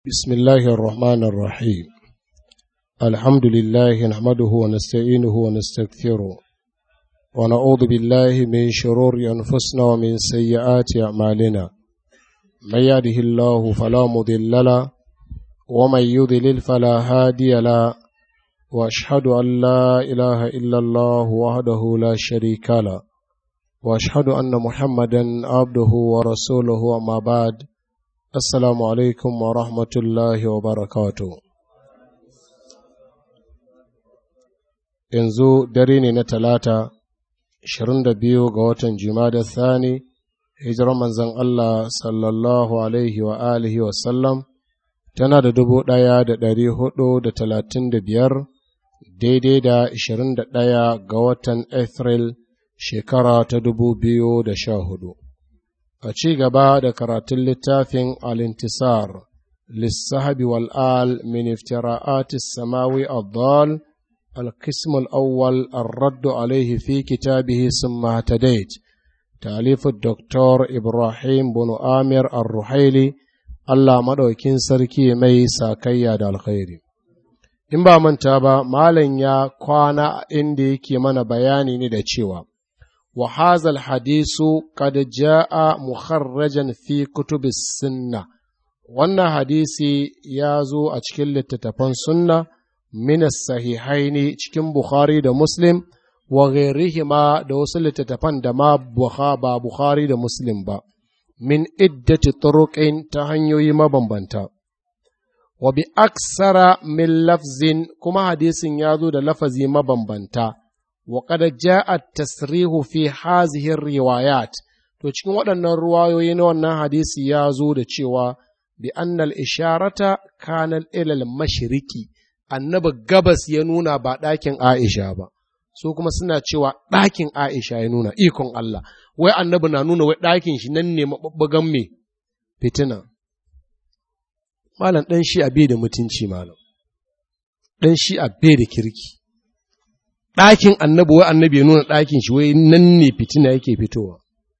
بسم الله الرحمن الرحيم الحمد لله نحمده ونستعينه ونستغفره ونعوذ بالله من شرور أنفسنا ومن سيئات أعمالنا من يهده الله فلا مضل له ومن يضلل فلا هادي له وأشهد أن لا إله إلا الله وحده لا شريك له وأشهد أن محمدا عبده ورسوله أما بعد Assalamu alaikum wa rahmatullahi wa barakatu. Yanzu dare ne na talata, 22 ga watan Jumada Thani, hijirar manzan Allah sallallahu alaihi wa alihi wa sallam, tana da dubu ɗaya da ɗari hudu da talatin da biyar, daidai da ashirin da ɗaya ga watan Afril shekara ta dubu biyu da sha hudu. a ci gaba da karatun littafin alintisar lissahabi wal'al min iftira'atis samawi addal القسم الأول الرد عليه في كتابه ثم اهتديت تأليف الدكتور إبراهيم بن آمر الرحيلي الله مدوكين سركي مي ساكيا دا الخير in ba manta ba malam ya kwana inda yake mana bayani ne da cewa وهذا الحديث قد جاء مخرجا في كتب السنة wannan hadisi ya zo a cikin littattafan sunna min sahihaini cikin Bukhari da Muslim wa ghairihima da wasu littattafan da ma ba Bukhari da Muslim ba min iddati turuqin ta hanyoyi mabambanta wa bi aksara min lafzin kuma hadisin ya zo da lafazi mabambanta وقد جاء التصريح في هذه الروايات to cikin waɗannan ruwayoyi na wannan hadisi ya zo da cewa bi annal isharata kanal ilal mashiriki annabi gabas ya nuna ba ɗakin Aisha ba su kuma suna cewa ɗakin Aisha ya nuna ikon Allah wai annabi na nuna wai ɗakin shi nan ne maɓaɓɓagan me fitina malam ɗan shi a bai da mutunci malam ɗan shi a bai da kirki ɗakin annabi wai annabi ya nuna ɗakin shi wai nan ne fitina yake fitowa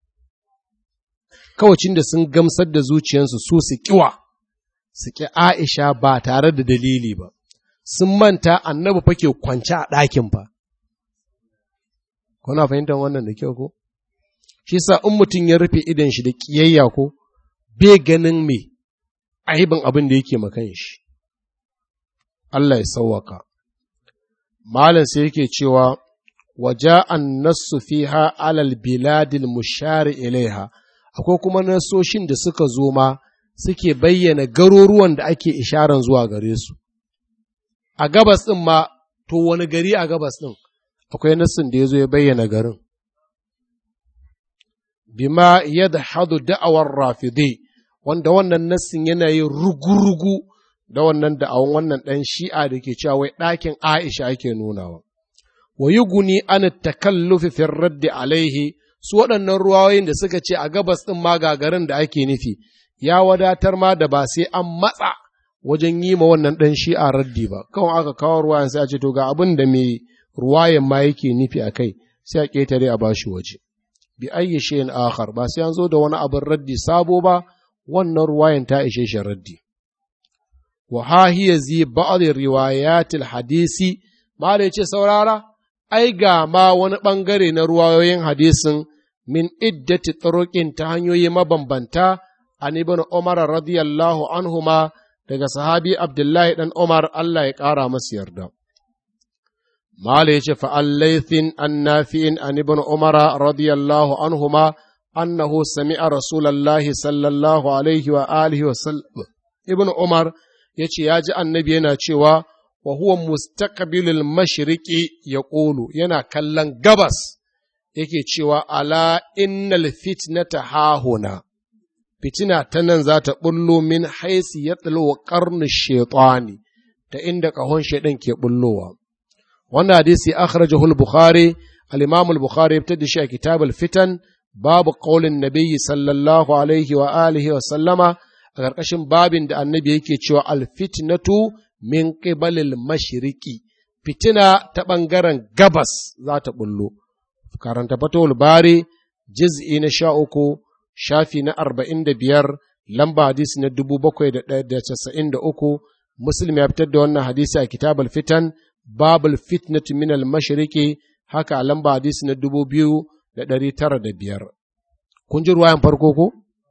kawacin da sun gamsar da zuciyarsu su su kiwa su ki Aisha ba tare da dalili ba sun manta annabi fa ke kwance a ɗakin fa kuna fahimtar wannan da kyau ko shi sa in mutum ya rufe idan shi da kiyayya ko bai ganin me aibin abin da yake makan shi Allah ya sauwaka Malam sai yake cewa, waja an nassu fiha alal biladil mushari ilaiha, akwai kuma nasoshin da suka zo ma suke bayyana garuruwan da ake isharan zuwa gare su. A gabas ɗin ma, to wani gari a gabas ɗin, akwai nassin da ya zo ya bayyana garin. Bima yadda hadu da'awar rafide, wanda wannan nassin yana yin rugu-rugu da wannan da'awan wannan ɗan shi'a da ke cewa wai ɗakin Aisha ake nunawa. Wa yi guni an takallufi fin raddi alaihi su waɗannan ruwayoyin da suka ce a gabas ɗin ma gagarin da ake nufi, ya wadatar ma da ba sai an matsa wajen yi ma wannan ɗan shi'a raddi ba, kawai aka kawo ruwayan sai a ce to ga abin da mai ruwayan ma yake nufi a kai sai a ƙetare a bashi waje. Bi ayyi shayin akhar ba sai an zo da wani abin raddi sabo ba wannan ruwayan ta ishe shi raddi. wa hiya zi ba'd riwayatil hadisi mala yace saurara ai ga ma wani bangare na ruwayoyin hadisin min iddati turuqin ta hanyoyi mabambanta an ibn Umar radiyallahu anhuma daga sahabi Abdullahi dan Umar Allah ya kara masa yarda mala yace fa allaythin annafi'in an ibn Umar radiyallahu anhuma annahu sami'a rasulullahi sallallahu alaihi wa alihi wa sallam ibn Umar ya ce ya ji annabi yana cewa wa huwa mustaqbilul mashriqi ya ƙulu yana kallon gabas yake cewa ala innal fitnata hahuna fitina ta nan za ta bullo min haisi ya wa ƙarni shaitani ta inda ƙahon shaidan ke bullowa wannan hadisi akhrajahu al-bukhari al-imam al-bukhari ya da shi a kitab al-fitan babu qaulin nabiyyi sallallahu alaihi wa alihi wa sallama a ƙarƙashin babin da annabi yake cewa alfitnatu min qibalil mashriqi fitina ta ɓangaren gabas za ta bullo karanta fatowar bari jiz'i na sha uku shafi na arba'in da biyar lamba hadisi na dubu bakwai da casa'in da uku muslim ya fitar da wannan hadisi a kitabul fitan babul fitnatu min al mashriqi haka a lamba hadisi na dubu biyu da ɗari tara da biyar kun ji ruwayan farko ko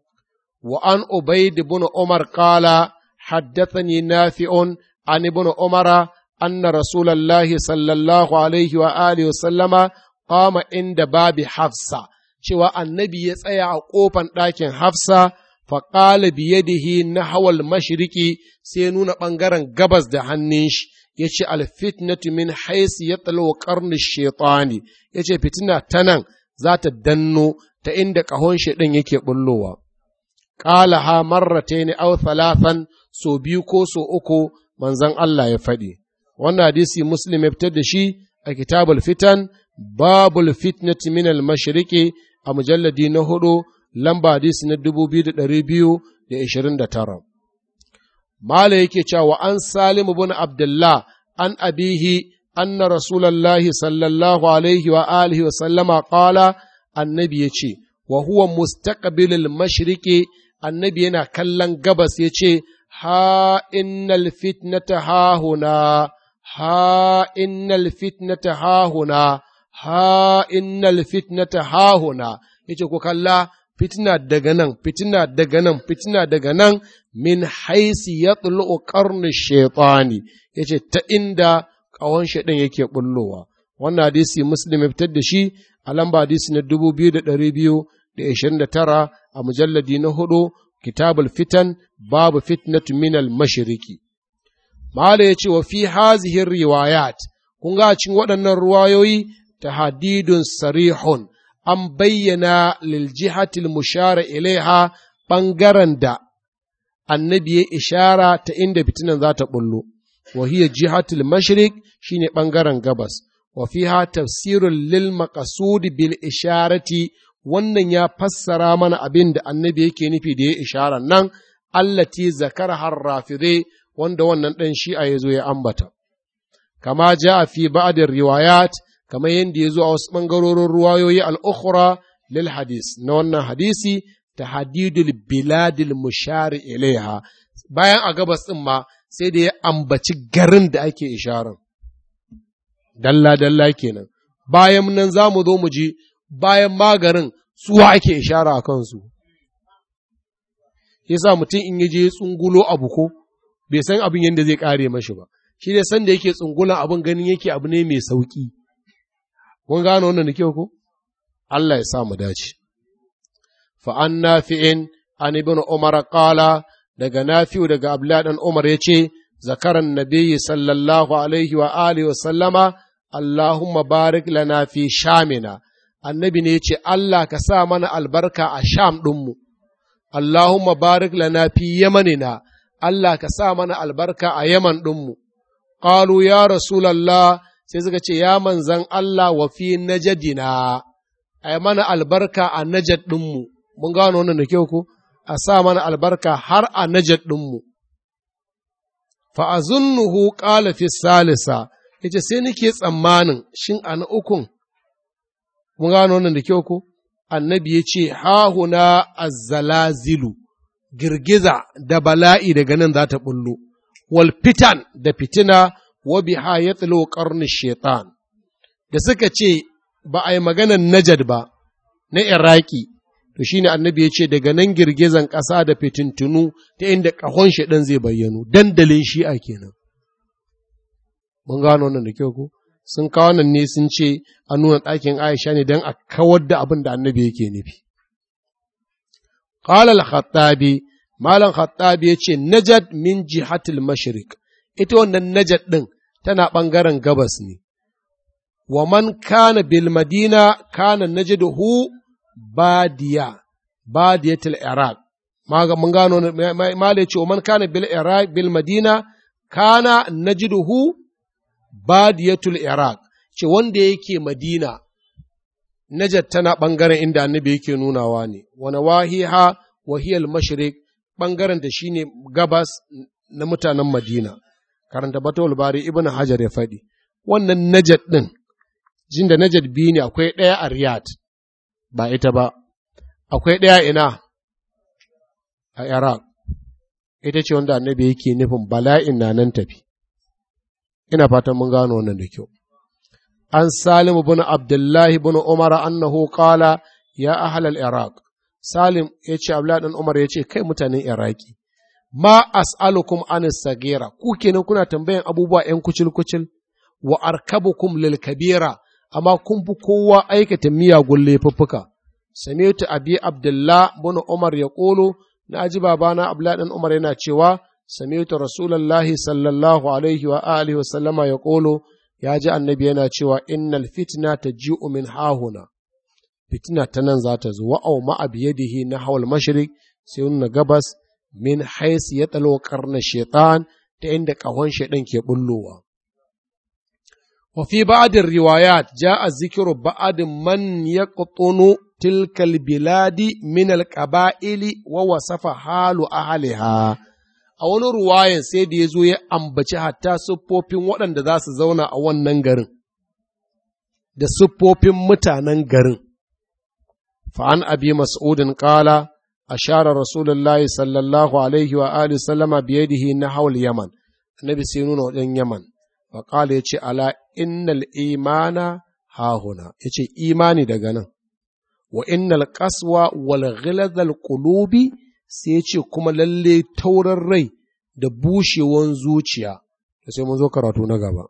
wa an ubaid ibn umar qala haddathani nafi'un an ibn umara anna rasulullahi sallallahu alaihi wa alihi wa sallama qama inda babi hafsa cewa annabi ya tsaya a ƙofan ɗakin hafsa faƙala biyadihi na hawal mashiriki sai nuna ɓangaren gabas da hannun shi ya ce alfitnatu min haisi ya talo ƙarni shaitani ya ce fitina ta nan za ta danno ta inda ƙahon shaiɗin yake ɓullowa. Ƙala ha marrata ne au thalathan so biyu ko so uku manzon Allah ya faɗi. Wannan hadisi Muslim ya fitar da shi a kitabul fitan babul fitnati min al mashriqi a mujalladi na hudu lamba hadisi na dubu biyu da ɗari biyu da ishirin da tara. Mala yake cewa an Salim bin Abdullah an abihi anna Rasulallahi sallallahu alaihi wa alihi wa sallama qala annabi ya ce wa huwa mustaqbilul mashriqi annabi yana kallon gabas ya ce ha innal fitnata ha huna ha innal fitnata ha huna ha innal fitnata ha huna yace ku kalla fitina daga nan fitina daga nan fitina daga nan min haisi ya tsulu ƙarni shaitani ya ce ta inda ƙawon shaidan yake bullowa wannan hadisi muslim ya fitar da shi a lamba hadisi na dubu biyu da ɗari biyu da ishirin da tara a mujalladi na hudu kitabul fitan babu fitnatu minal mashiriki mala ya ce wa fi hazihin riwayat kun ga cikin waɗannan ruwayoyi ta hadidun sarihun an bayyana liljihatil mushara ilaiha ɓangaren da annabi ya ishara ta inda fitinan za ta ɓullo, wa hiya jihatul mashrik shine ɓangaren gabas, wa fiha tafsirun lil maqasud bil isharati wannan ya fassara mana abin da annabi yake nufi da ya ishara nan allati zakar harrafire wanda wannan ɗan shi'a ya zo ya ambata. Kama ja fi ba'adin riwayat kamar yadda ya zo a wasu ɓangarorin ruwayoyi al'ukhra lil hadis na wannan hadisi ta hadidul biladil mushari ilaiha bayan a gabas ɗin ma sai da ya ambaci garin da ake isharar dalla dalla kenan bayan nan za mu zo mu ji bayan magarin suwa ake ishara a kansu yasa mutum in je tsungulo abu ko bai san abin yadda zai kare mashi ba shi dai san da yake tsungulan abin ganin yake abu ne mai sauki kun gano wannan da kyau ko Allah ya sa mu dace fa an nafi'in an ibn umar qala daga nafi'u daga abdullah dan umar yace zakaran nabiyyi sallallahu alaihi wa alihi wa sallama allahumma barik lana fi shamina annabi ne yace Allah ka sa mana albarka a sham ɗinmu allahumma barik lana fi yamanina Allah ka sa mana albarka a yaman ɗinmu qalu ya rasulallah sai suka ce, Ya manzan Allah wa fi najadina, a mana albarka a najad ɗinmu, mun gano wannan da kyau ku, a sa mana albarka har a najad ɗinmu. Fa'azunnuhu ƙala fi salisa, ya ce sai nake tsammanin shin a na ukun, mun gano wannan da kyau ku, annabi ya ce, Hahuna azzalazilu, girgiza da bala'i daga nan za ta ɓullo, wal fitan da fitina wa biha ya tsilo ƙarni shaitan da suka ce ba a yi maganan najad ba na iraki to shine annabi ya ce daga nan girgizan ƙasa da fitintunu ta inda ƙahon shaidan zai bayyano dandalin shi'a kenan mun gano wannan da kyau ko sun kawo nan ne sun ce a nuna ɗakin aisha ne don a kawar da abin da annabi yake nufi qala al-khattabi malam khattabi ya ce najad min jihatil mashriq ita wannan najad ɗin tana ɓangaren gabas ne, wa man kana bil madina kana najaduhu badiya, badiyatul Iraq. Mun gano, mala ce, wa man kana bil Iraq bil madina kana najiduhu badiyatul Iraq, ce wanda yake madina, najad tana ɓangaren inda annabi yake nunawa ne, wani wahiha wahiyal mashrik ɓangaren da shine gabas na mutanen madina. karanta batawul bari ibn hajar ya faɗi wannan najad ɗin jin da najad biyu ne akwai ɗaya a riyad ba ita ba akwai ɗaya ina a Iraq ita ce wanda annabi yake nufin bala'in na nan tafi ina fatan mun gano wannan da kyau an salim bin abdullahi bin umar annahu qala ya ahlal iraq salim ya ce abdullahi dan umar ya ce kai mutanen iraki ma as'alukum an sagira ku kenan kuna tambayan abubuwa yan kucil kucil wa arkabukum lil kabira amma kun fi kowa aikata miyagun laifuffuka sami'tu abi abdullah bin umar ya qulu na ji babana abdullahi dan umar yana cewa sami'tu rasulullahi sallallahu alaihi wa alihi wa sallama ya qulu ya ji annabi yana cewa innal fitna taji'u min hahuna fitina ta nan za ta zo wa au ma biyadihi na hawal mashriq sai nuna gabas min hais ya tsalo karna shaitan ta inda kahon shaitan ke bullowa wa fi ba'din riwayat ja'a zikru ba'd man yaqtunu tilka biladi min al-qaba'ili wa wasafa halu ahliha a wani ruwayan sai da ya zo ya ambaci hatta siffofin waɗanda za su zauna a wannan garin, da siffofin mutanen garin. Fa'an abi mas'udin ƙala, a share Rasulullahi sallallahu Alaihi wa Alihi sallama biyadihi na haul Yaman, annabi sai nuna wajen Yaman, wa ƙala ya ce, Ala innal imana hahuna, ya ce, imani daga nan, wa innal ƙaswa wal ghilazal qulubi sai ce kuma lalle tauran rai da bushewan zuciya da sai mun zo karatu na gaba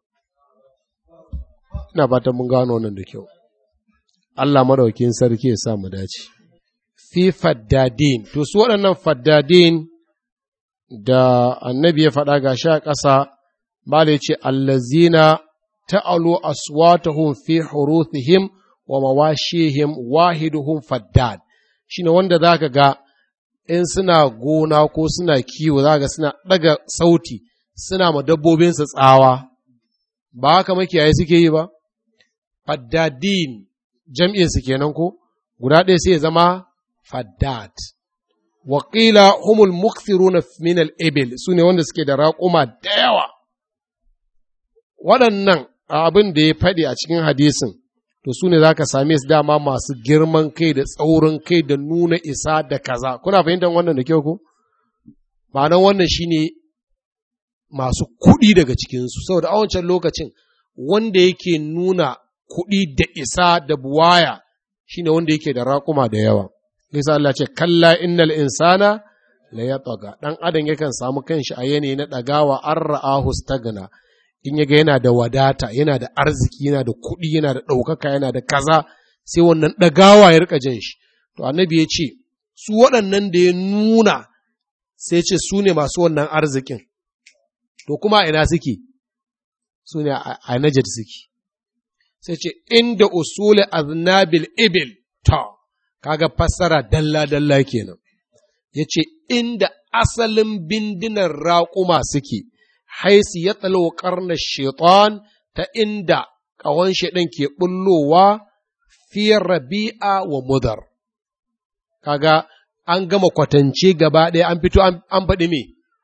ina fatan mun gano wannan da kyau Allah madaukin sarki ya sa mu dace fi faddadin to su waɗannan faddadin da annabi ya faɗa ga sha ƙasa bala ce allazina ta'alu aswatahum fi huruthihim wa mawashihim wahiduhum faddad shine wanda zaka ga in suna gona ko suna kiwo za ga suna ɗaga sauti suna ma dabbobinsu tsawa ba haka makiyaye suke yi ba faddadin jam'insu kenan ko guda ɗaya sai ya zama faddad waƙila humul mukthiruna min al-ibil su ne wanda suke da raƙuma da yawa waɗannan abin da ya faɗi a cikin hadisin to su ne za ka same su dama masu girman kai da tsaurin kai da nuna isa da kaza kuna fahimtar wannan da kyau ko ma'anar wannan shine masu kuɗi daga cikinsu saboda a wancan lokacin wanda yake nuna kuɗi da isa da buwaya shine wanda yake da raƙuma da yawa Isa Allah ce kalla innal insana la yataga dan adam yakan samu kanshi a yanayi na ɗagawa an ra'ahu stagna in yaga yana da wadata yana da arziki yana da kuɗi yana da ɗaukaka yana da kaza sai wannan ɗagawa ya rika jin shi to annabi ya ce su waɗannan da ya nuna sai ce su ne masu wannan arzikin to kuma ina suke su ne a najar suke sai ce inda usuli aznabil ibil ta kaga fassara dalla dalla kenan ya ce inda asalin bindinan raƙuma suke haisi ya tsalo ƙarnar shaitan ta inda ƙawon shaidan ke ɓullowa fi rabi'a wa mudar. Kaga an gama kwatance gaba ɗaya an fito an faɗi me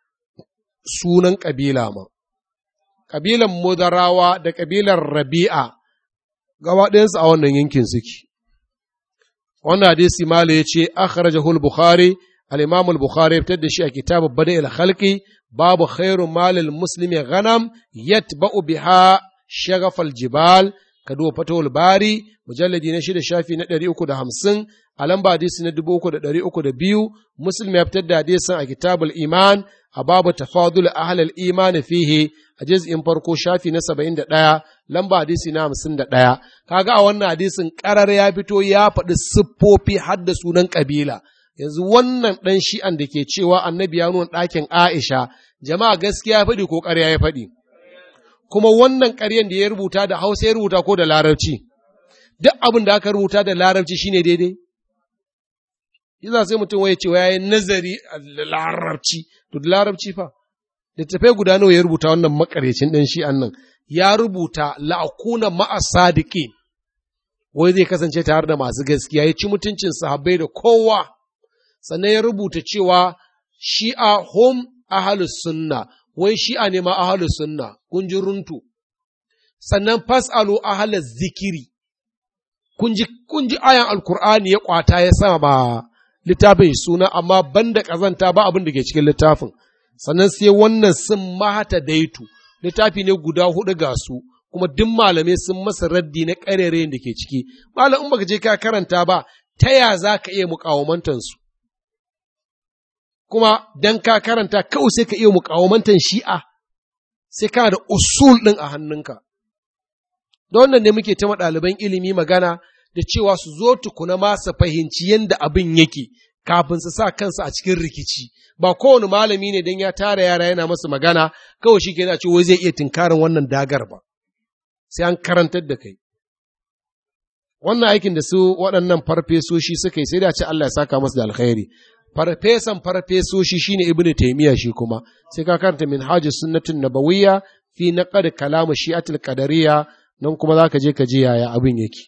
sunan ƙabila ma. Ƙabilan mudarawa da ƙabilar rabi'a gaba ɗayansu a wannan yankin suke. Wannan hadisi Mala ya ce, Akhrajahul Bukhari, al-Imam al-Bukhari ya fitar da shi a kitabu Bada al-Khalqi babu khairu malil muslimi ghanam yatba'u biha shagafal jibal ka duba fatawul bari mujalladi na shida shafi na ɗari uku da hamsin a lamba hadisi na dubu uku da ɗari uku da biyu muslim ya fitar da hadisin a kitabul iman a babu tafadul ahlal iman fihi a juz'in farko shafi na saba'in da ɗaya lamba hadisi na hamsin da ɗaya kaga a wannan hadisin ƙarar ya fito ya faɗi siffofi har da sunan ƙabila yanzu wannan ɗan shi'an da ke cewa annabi ya nuna ɗakin Aisha, jama'a gaskiya ya faɗi ko ƙarya ya faɗi. Kuma wannan ƙaryan da ya rubuta da Hausa ya rubuta ko da Larabci, duk abin da aka rubuta da Larabci shine daidai. Yasa sai mutum ya ce ya yi nazari a Larabci, to da Larabci fa. Littattafai guda nawa ya rubuta wannan makarecin ɗan shi'an nan, ya rubuta la'akuna ma'a sadiqin wai zai kasance tare da masu gaskiya ya ci mutuncin sahabbai da kowa. sannan ya rubuta cewa shi'a hom ahalus sunna wai shi'a ne ma ahalus sunna kun ji runtu sannan fas'alu ahalus zikiri kun ji kun ji ayan alkur'ani ya kwata ya sama ba littafin suna amma banda ƙazanta ba abin da ke cikin littafin sannan sai wannan sun mahata daitu littafi ne guda hudu ga su kuma duk malamai sun masa raddi na ƙarerayin da ke ciki malam in baka je ka karanta ba ta ya za ka iya muƙawamantan su kuma dan ka karanta kawai sai ka iya muƙawamantan shi'a sai ka da usul ɗin a hannunka da wannan ne muke ta ɗaliban ilimi magana da cewa su zo tukuna ma su fahimci yadda abin yake kafin su sa kansu a cikin rikici ba kowane malami ne don ya tara yara yana masu magana kawai shi ke ce wai zai iya tinkarin wannan dagar ba sai an karantar da kai wannan aikin da su waɗannan farfesoshi suka yi sai da ce Allah ya saka masu da alkhairi farfesan farfesoshi shine ibnu taymiya shi kuma sai ka karanta minhajus sunnatin nabawiyya fi naqad kalam shi'atul qadariyya nan kuma zaka je ka ji yaya abin yake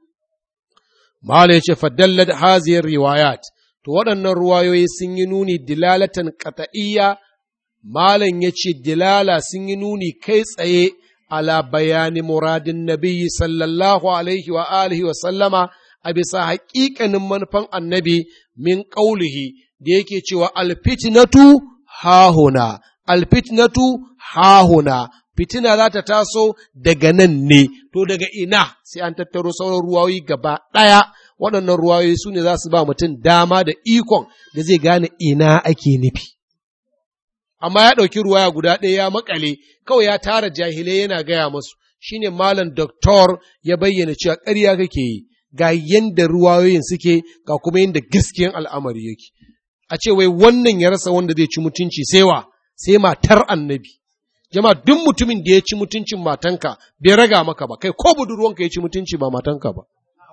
mala yace fadallat haziyar riwayat to waɗannan ruwayoyi sun yi nuni dilalatan qat'iyya malam yace dilala sun yi nuni kai tsaye ala bayani muradin nabiyyi sallallahu alaihi wa alihi wa sallama a bisa haƙiƙanin manufan annabi min ƙaulihi da yake cewa alfitnatu hahuna, alfitnatu hahuna, fitina za ta taso daga nan ne, to daga ina sai an tattaro sauran ruwayoyi gaba ɗaya, waɗannan ruwayoyi su ne za su ba mutum dama da ikon da zai gane ina ake nufi. Amma ya ɗauki ruwaya guda ɗaya ya makale, kawai ya tara jahilai yana gaya masu, shine malam doktor ya bayyana cewa ƙarya kake yi. ga yanda ruwayoyin suke ga kuma yanda gaskiyan al'amari yake. A ce wai wannan ya rasa wanda zai ci mutunci sai wa, sai matar annabi. Jama duk mutumin da ya ci mutuncin matanka bai raga maka ba, kai ko budurwanka ya ci mutunci ba matanka ba.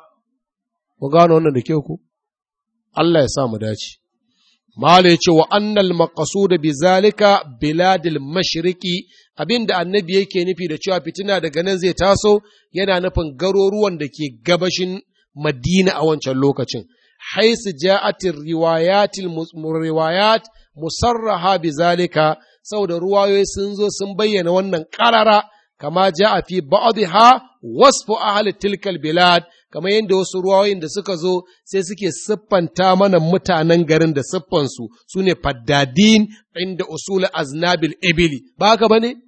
Ku gano wannan da kyau ku? Allah ya sa mu dace. Mala ya ce wa annal maqasuda bi zalika biladil mashriqi abinda annabi yake nufi da cewa fitina daga nan zai taso yana nufin garuruwan da ke gabashin Madina a wancan lokacin. Haisu ja'atir riwayatil riwayat musarraha bi zalika saboda ruwayoyi sun zo sun bayyana wannan karara kama ja'a fi ba'dha wasfu ahli tilkal bilad kamar yadda wasu ruwayoyin da suka zo sai suke siffanta mana mutanen garin da siffansu su ne faddadin inda usul aznabil ibili ba haka ba ne?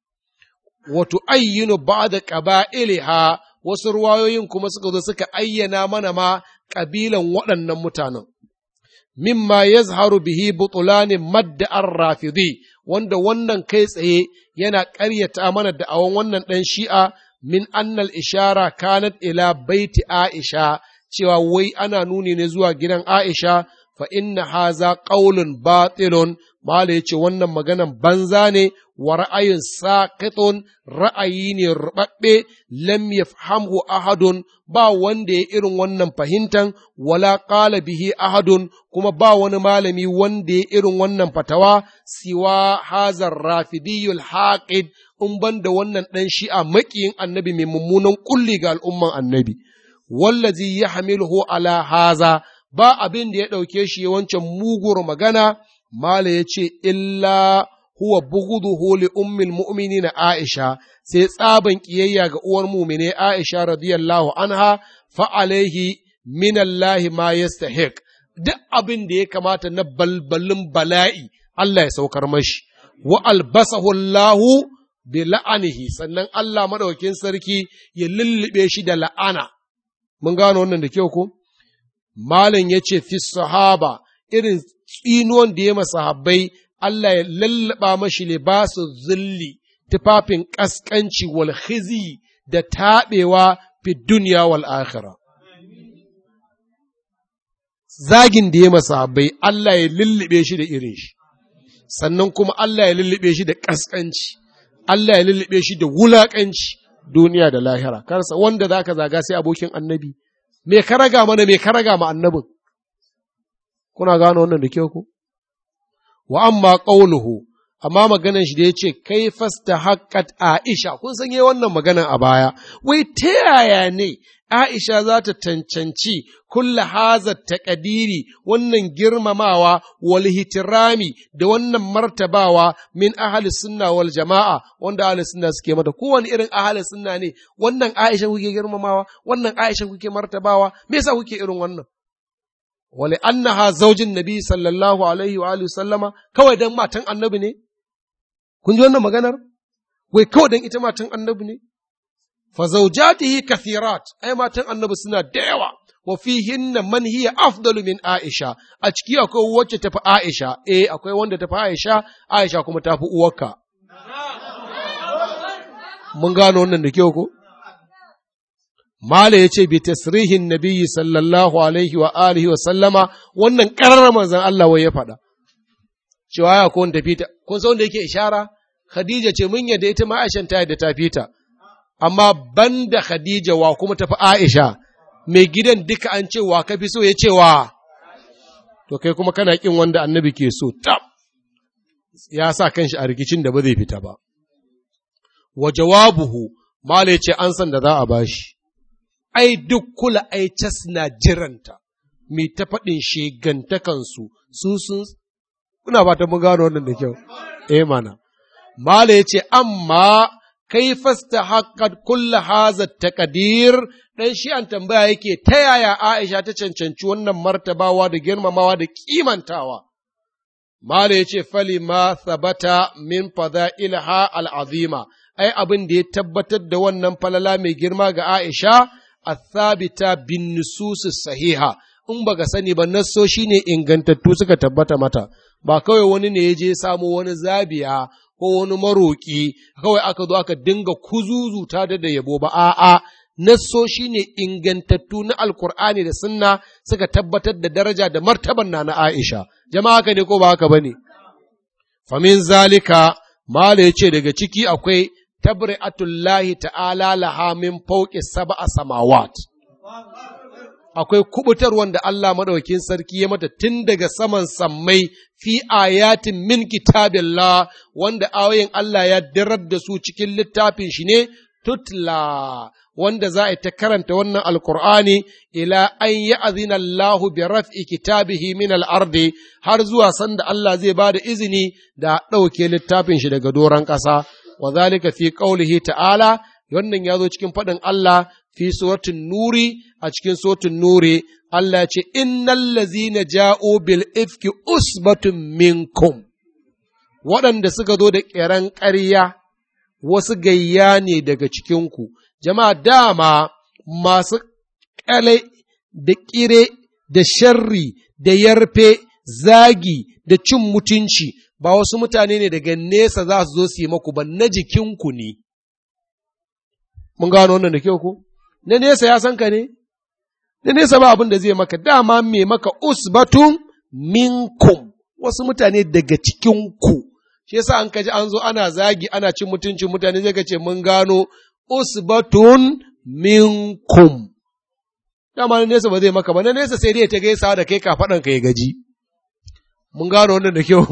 Wato ayyinu ba da ƙaba'iliha wasu ruwayoyin kuma suka zo suka ayyana mana ma ƙabilan waɗannan mutanen. Mimma ya zaharu bihi butulanin madda'ar rafidi wanda wannan kai tsaye yana ƙaryata mana da'awan wannan ɗan shi'a min annal ishara kanat ila baiti Aisha cewa wai ana nuni ne zuwa gidan Aisha fa inna haza qaulun batilun mala yace wannan maganan banza ne wa ra'ayin saqitun ra'ayi ne rubabbe lam yafhamhu ahadun ba wanda ya irin wannan fahimtan wala qala bihi ahadun kuma ba wani malami wanda ya irin wannan fatawa siwa hazar rafidiyul haqid in ban da wannan ɗan shi'a maƙiyin annabi mai mummunan kulli ga al'umman annabi, wallazi ya hamiluhu ala haza ba abin da ya ɗauke shi wancan mugur magana, Mala ya ce, illa huwa buguduhu li ummin mu'mini na Aisha, sai tsaban ƙiyayya ga uwar mumine Aisha radiyallahu anha fa'alaihi minallahi ma yastahiq duk abin da ya kamata na balbalin bala'i Allah ya saukar mashi, wa albasahu Allahu bi la'anihi sannan Allah maɗaukin sarki ya lullube shi da la'ana. Mun gano wannan da kyau ko? Malam ya ce, fi sahaba irin tsinuwan da ya masahabbai Allah ya lallaba mashi libasu zulli, tufafin ƙasƙanci wal khizi da taɓewa fi duniya wal akhira. Zagin da ya masahabbai Allah ya lullube shi da irin shi, sannan kuma Allah ya lullube shi da ƙasƙanci. Allah ya lullube shi da wulaƙanci duniya da lahira, karsa wanda za ka zaga sai abokin annabi, me ka raga mana me ka raga ma annabin, kuna gano wannan da kyau ku? Wa amma ƙauluhu, amma maganan shi da ya ce, kai fasta haƙƙat Aisha, kun san yi wannan maganan a baya, wai ta yaya ne Aisha za ta cancanci kulla haza taƙadiri wannan girmamawa wal hitirami da wannan martabawa min ahli sunna wal jama'a wanda ahli sunna suke mata kowane irin ahli sunna ne wannan Aisha kuke girmamawa wannan Aisha kuke martabawa me yasa kuke irin wannan wali annaha zaujin nabi sallallahu alaihi wa alihi sallama kawai dan matan annabi ne kun ji wannan maganar wai kawai dan ita matan annabi ne fa zawjatihi kathirat ai matan annabi suna da yawa wa fihinna man hiya afdalu min aisha a ciki akwai wacce tafi aisha eh akwai wanda tafi aisha aisha kuma tafi uwarka mun gano wannan da kyau ko Mala ya ce, bi tasrihin nabiyyi sallallahu alaihi wa alihi wa sallama, wannan ƙarar manzan Allah wai ya faɗa. Cewa ya ko wanda fita, kun san wanda yake ishara? Khadija ce mun yadda ita ma Aisha ta yadda ta fita. Amma banda Khadija wa kuma tafi Aisha, mai gidan duka an ce wa kafi so ya ce wa. To kai kuma kana kin wanda annabi ke so, tab. Ya sa kanshi a rikicin da ba zai fita ba. Wa jawabuhu, Mala ya ce an san da za a bashi. ai duk kula ai cas na jiranta, mai ta faɗin shegantakansu su sun kuna ba ta mun gano wannan da kyau, eh mana. Mala ya ce, amma kai fasta haƙƙad kulla haza taƙadir ɗan shi an tambaya yake ta yaya Aisha ta cancanci wannan martabawa da girmamawa da kimantawa. Mala ya ce, fali ma sabata min fada ilha al'azima, ai abin da ya tabbatar da wannan falala mai girma ga Aisha, athabita bin nususi sahiha in baka sani ba nasso shine ingantattu suka tabbata mata ba kawai wani ne ya je samo wani zabiya ko wani maroƙi kawai aka zo aka dinga kuzuzuta da da yabo ba a'a nasso shine ingantattu na alkur'ani da sunna suka tabbatar da daraja da martaban na na Aisha jama'a haka ne ko ba haka bane famin zalika mala yace daga ciki akwai tabri'atullahi ta'ala laha min fawqi sab'a samawat akwai kubutar wanda Allah madaukakin sarki ya mata tun daga saman sammai fi ayatin min kitabillah wanda ayoyin Allah ya dirar da su cikin littafin shi ne tutla wanda za a ta karanta wannan alkur'ani ila an yi azina Allah bi raf'i kitabihi min al-ardi har zuwa sanda Allah zai ba da izini da ɗauke littafin shi daga doron ƙasa wa zalika fi qaulihi ta'ala wannan ya zo cikin faɗin Allah fi suratul nuri a cikin suratul nuri Allah ya ce innal ladzina ja'u bil ifki usbatun minkum waɗanda suka zo da ƙeran ƙarya wasu gayya ne daga cikinku jama'a dama masu ƙale da ƙire da sharri da yarfe zagi da cin mutunci ba wasu mutane ne daga nesa za su zo su yi maku ba na jikinku ne. Mun gano wannan da kyau ko? Na nesa ya san ka ne? Na nesa ba abin da zai maka dama mai maka usbatun minkum wasu mutane daga cikinku. Shi yasa an kaji an zo ana zagi ana cin mutuncin mutane zai ce mun gano usbatun minkum. Dama na nesa ba zai maka ba, na nesa sai dai ta gaisa da kai kafaɗan ka ya gaji. mun gano wannan da kyau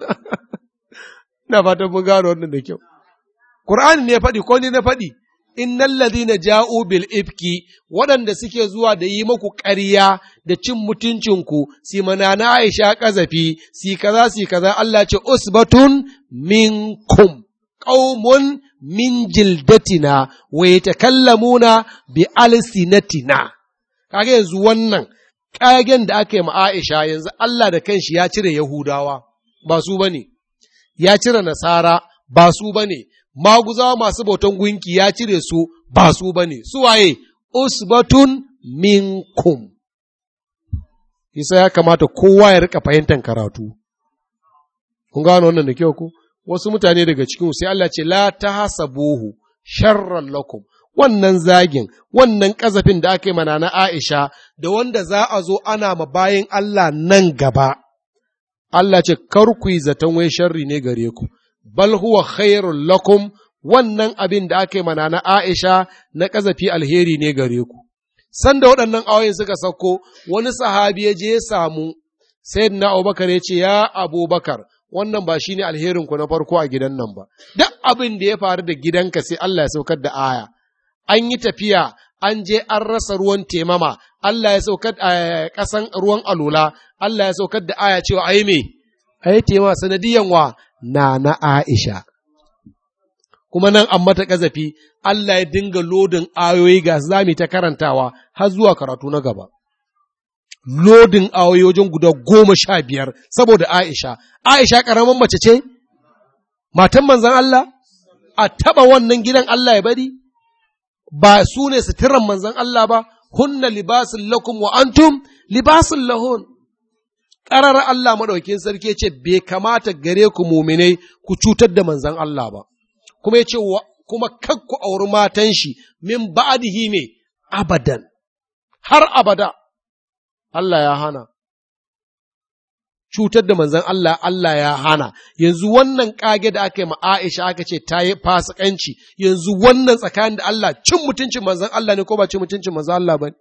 ina fatan mun gano wannan da kyau Qur'ani ne faɗi ko ni na faɗi innal ladina ja'u bil ifki waɗanda suke zuwa da yi muku ƙarya da cin mutuncinku si manana Aisha kazafi si kaza si kaza Allah ce usbatun minkum qaumun min jildatina wa yatakallamuna bi alsinatina kage yanzu wannan ƙagen da aka yi ma Aisha yanzu Allah da kanshi ya cire Yahudawa ba su ba ne, ya cire Nasara ba su ba ne, maguzawa masu bautan gunki ya cire su ba su ba ne, su waye, usbatun minkum. Isa ya kamata kowa ya rika fahimtar karatu. Kun gano wannan da kyau ku? Wasu mutane daga cikin sai Allah ce, La ta hasabuhu sharran lakum. wannan zagin, wannan ƙazafin da aka yi mana na Aisha, da wanda za a zo ana ma bayan Allah nan gaba, Allah ce, Kar ku yi zaton wai sharri ne gare ku, bal huwa khairul lakum wannan abin da aka yi mana na Aisha na ƙazafi alheri ne gare ku. Sanda waɗannan ayoyin suka sauko, wani sahabi ya je ya samu, sai na Abubakar ya ce, Ya Abubakar, wannan ba shi ne alherinku na farko a gidan nan ba, duk abin da ya faru da gidanka sai Allah ya saukar da aya. an yi tafiya, an je an rasa ruwan temama, Allah ya saukar a ƙasan ruwan alula, Allah ya saukar da aya cewa ai me, ai tema sanadiyan wa na na Aisha. Kuma nan an mata ƙazafi, Allah ya dinga lodin ayoyi ga zami ta karantawa har zuwa karatu na gaba. lodin awoyi wajen guda goma sha biyar saboda Aisha. Aisha ƙaramin mace ce? Matan manzan Allah? A taɓa wannan gidan Allah ya bari? Ba su ne suturan manzan Allah ba, hunna libasin lakum wa antum libasin lahun. Ƙarar Allah maɗaukin sarki ce bai kamata gare ku muminai ku cutar da manzan Allah ba, kuma ya ce kuma kakku auri matan shi min ba'adihi me abadan, har abada. Allah ya hana. Cutar da manzan Allah, Allah ya hana, yanzu wannan ƙage da aka yi Aisha aka ce ta yi fasikanci, yanzu wannan tsakanin da Allah cin mutuncin manzan Allah ne ko ba cin mutuncin manzan Allah ba ne?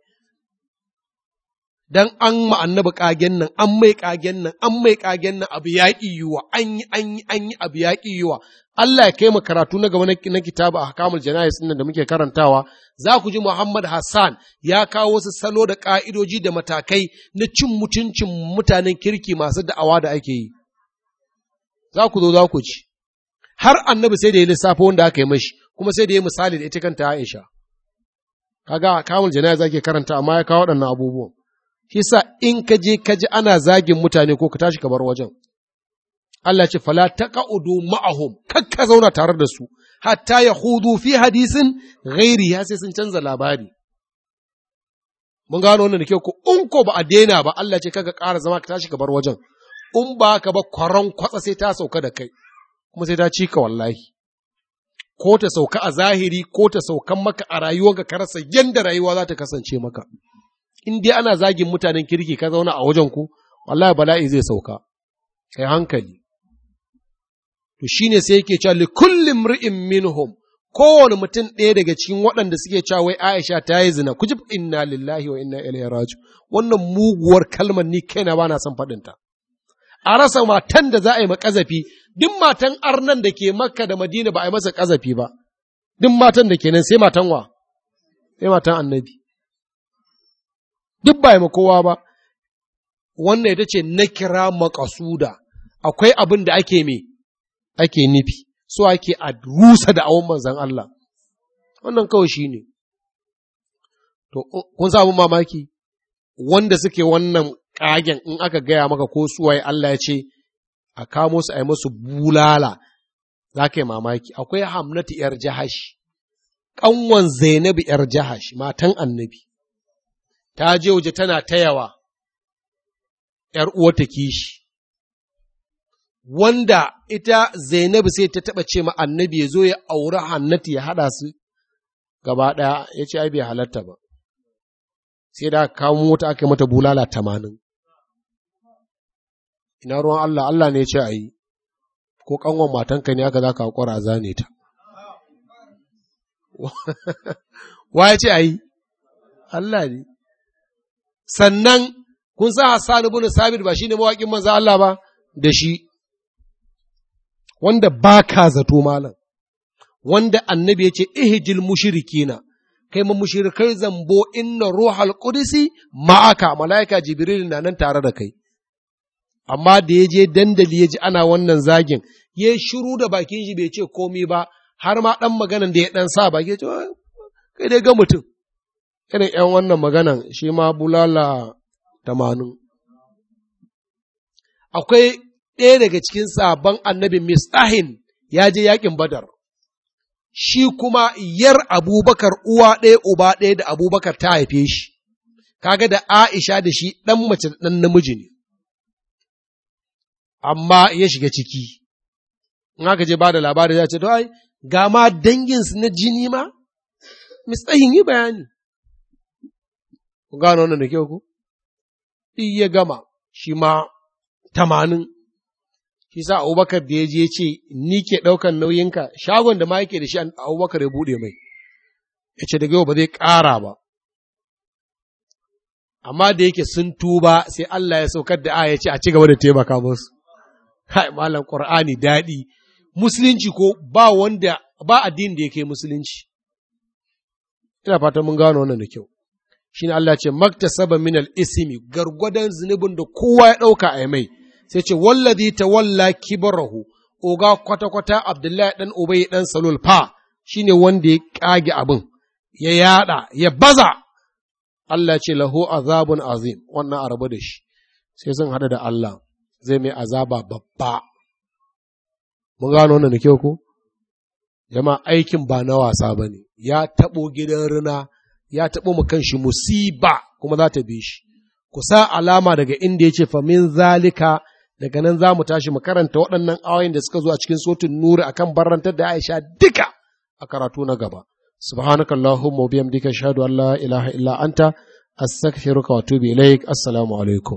Dan an ma'annabi ƙagen nan, an mai ƙagen nan, an mai ƙagen nan abu ya yiwa, an yi, an yi, an yi abu ya yiwa. Allah ya kai mu karatu na gaba na kitabu a hakamul janayis nan da muke karantawa, za ku ji Muhammad Hassan ya kawo wasu salo da ƙa'idoji da matakai na cin mutuncin mutanen kirki masu da'awa da ake yi. Za ku zo za ku ci. Har annabi sai da ya lissafa wanda aka yi mashi, kuma sai da ya misali da ita kanta Aisha. Kaga hakamul janayis ake karanta amma ya kawo waɗannan abubuwan. Shi sa in ka je ka ji ana zagin mutane ko ka tashi ka bar wajen. Allah ce, Fala ta ƙa'udu ma'ahum, kakka zauna tare da su, hatta ya hudu fi hadisin gairi ya sai sun canza labari. Mun gano wannan da kyau ko in ko ba a daina ba, Allah ce kaga ƙara zama ka tashi ka bar wajen, in ba ka ba kwaron kwatsa sai ta sauka da kai, kuma sai ta ci ka wallahi. Ko ta sauka a zahiri, ko ta saukan maka a rayuwarka ka rasa yadda rayuwa za ta kasance maka. In dai ana zagin mutanen kirki ka zauna a wajen ku, wallahi bala'i zai sauka. Kai hankali. to shi ne sai yake cewa li kullum ri'in minhum kowane mutum ɗaya daga cikin waɗanda suke cewa wai Aisha ta yi zina kujib inna lillahi wa inna ilaihi raji wannan muguwar kalmar ni kaina ba na son faɗin ta a rasa matan da za a yi ma kazafi duk matan arnan da ke Makka da Madina ba a yi masa kazafi ba duk matan da ke nan sai matan wa sai matan annabi duk ba yi ma kowa ba wannan ita ce na kira makasuda akwai abin da ake me ake nufi, so ake a rusa da awon manzan Allah, wannan kawai shi ne. To, kun samu mamaki, wanda suke wannan ƙagen in aka gaya maka ko suwaye Allah ya ce, a kamo su a yi musu bulala, za ka yi mamaki, akwai hamnatu ‘yar jahash, ƙanwan Zainabu ‘yar jahash, matan annabi, ta je waje tana tayawa, ‘yar uwata kishi. wanda ita Zainabu sai ta taɓa ce ma annabi ya zo ya auri hannatu ya haɗa su gaba ɗaya ya ce ai bai halatta ba sai da kawo mota aka mata bulala tamanin ina ruwan Allah Allah ne ya ce a yi ko ƙanwan matanka ne aka za ka haƙura a zane ta wa ya ce a yi Allah ne sannan kun sa Hassan ibn Sabit ba shine mawaƙin manzo Allah ba da shi wanda ba ka zato malam, wanda annabi ya ce, Ihijil mushirikina, kai ma mushirikai zambo inna ruhal qudsi ma'aka, mala'ika Jibril na nan tare da kai. Amma da ya je dandali ya ji ana wannan zagin, ya shiru da bakin shi bai ce komi ba, har ma ɗan maganan da ya ɗan sa baki ya ce, kai dai ga mutum. Irin ‘yan wannan maganan shi ma bulala tamanin. Akwai ɗaya daga cikin sabon annabin Mistahin ya je yakin Badar, shi kuma yar Abubakar uwa ɗaya uba ɗaya da Abubakar ta haife shi, kaga da Aisha da shi ɗan mace da ɗan namiji ne, amma ya shiga ciki, in aka je ba da labari ya ce, ai, ga ma danginsu na jini ma, Mistahin yi bayani. Ku gano wannan da kyau ku? ya gama, shi ma tamanin shi sa abubakar da ya je ce ni ke ɗaukan nauyinka shagon da ma yake da shi abubakar ya buɗe mai ya ce daga yau ba zai ƙara ba amma da yake sun tuba sai Allah ya saukar da aya ce a ci gaba da taimaka musu kai malam qur'ani daɗi musulunci ko ba wanda ba addini da yake musulunci ina fatan mun gano wannan da kyau shine Allah ce maktasaba min al-ismi gargwadon zunubin da kowa ya ɗauka a mai sai ce wallazi tawalla kibarahu oga kwata-kwata Abdullahi ɗan Ubay ɗan Salul fa shine wanda ya ƙage abin, ya yaɗa, ya baza, Allah ce lahu azabun azim wannan a rabu da shi sai sun hada da Allah zai mai azaba babba mun gano wannan da kyau ko jama aikin ba na wasa ba ne ya taɓo gidan rina ya taɓo mu kanshi musiba kuma za ta bi shi ku sa alama daga inda ya ce famin zalika daga nan za mu tashi mu karanta waɗannan ayoyin da suka zo a cikin sotin nuri akan barantar da Aisha duka a karatu na gaba subhanaka allahumma wa bihamdika ashhadu an la ilaha illa anta astaghfiruka wa atubu ilaik assalamu alaikum